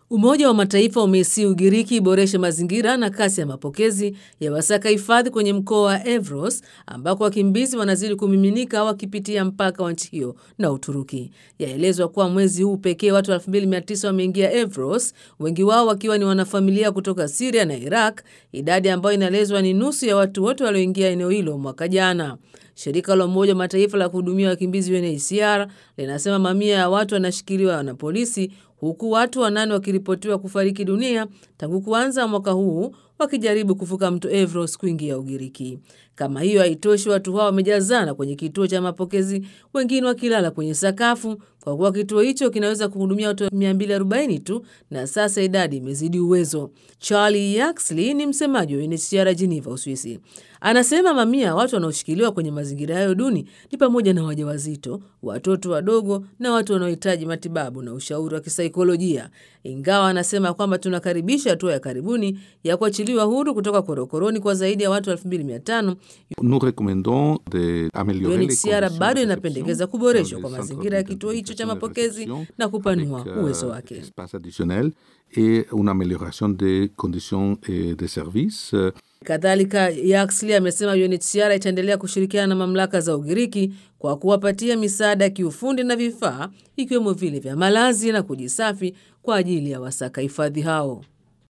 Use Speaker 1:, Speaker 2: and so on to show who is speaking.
Speaker 1: Umoja wa Mataifa umeisii Ugiriki iboreshe mazingira na kasi ya mapokezi ya wasaka hifadhi kwenye mkoa wa Evros ambako wakimbizi wanazidi kumiminika wakipitia mpaka wa nchi hiyo na Uturuki. Yaelezwa kuwa mwezi huu pekee watu 2900 wameingia Evros, wengi wao wakiwa ni wanafamilia kutoka Siria na Iraq, idadi ambayo inaelezwa ni nusu ya watu wote walioingia eneo hilo mwaka jana. Shirika la Umoja wa Mataifa la kuhudumia wakimbizi UNHCR linasema mamia ya watu wanashikiliwa na polisi huku watu wanane wakiripotiwa kufariki dunia tangu kuanza mwaka huu wakijaribu kuvuka mto Evros kuingia Ugiriki. Kama hiyo haitoshi, watu hao wamejazana kwenye kituo cha mapokezi, wengine wakilala kwenye sakafu, kwa kuwa kituo hicho kinaweza kuhudumia watu 240 tu, na sasa idadi imezidi uwezo. Charlie Yaxley ni msemaji wa UNHCR Geneva, Uswisi. Anasema mamia watu wanaoshikiliwa kwenye mazingira hayo duni ni pamoja na wajawazito, watoto wadogo na watu wanaohitaji matibabu na ushauri wa kisaikolojia. Ingawa anasema kwamba tunakaribisha hatua ya karibuni ya kuachiliwa huru kutoka korokoroni kwa zaidi ya watu 2500 UNHCR bado inapendekeza kuboreshwa kwa mazingira ya kituo hicho cha mapokezi na kupanua uwezo wake. Kadhalika, Yaxley amesema UNHCR itaendelea kushirikiana na mamlaka za Ugiriki kwa kuwapatia misaada ya kiufundi na vifaa ikiwemo vile vya malazi na kujisafi kwa ajili ya wasaka hifadhi hao.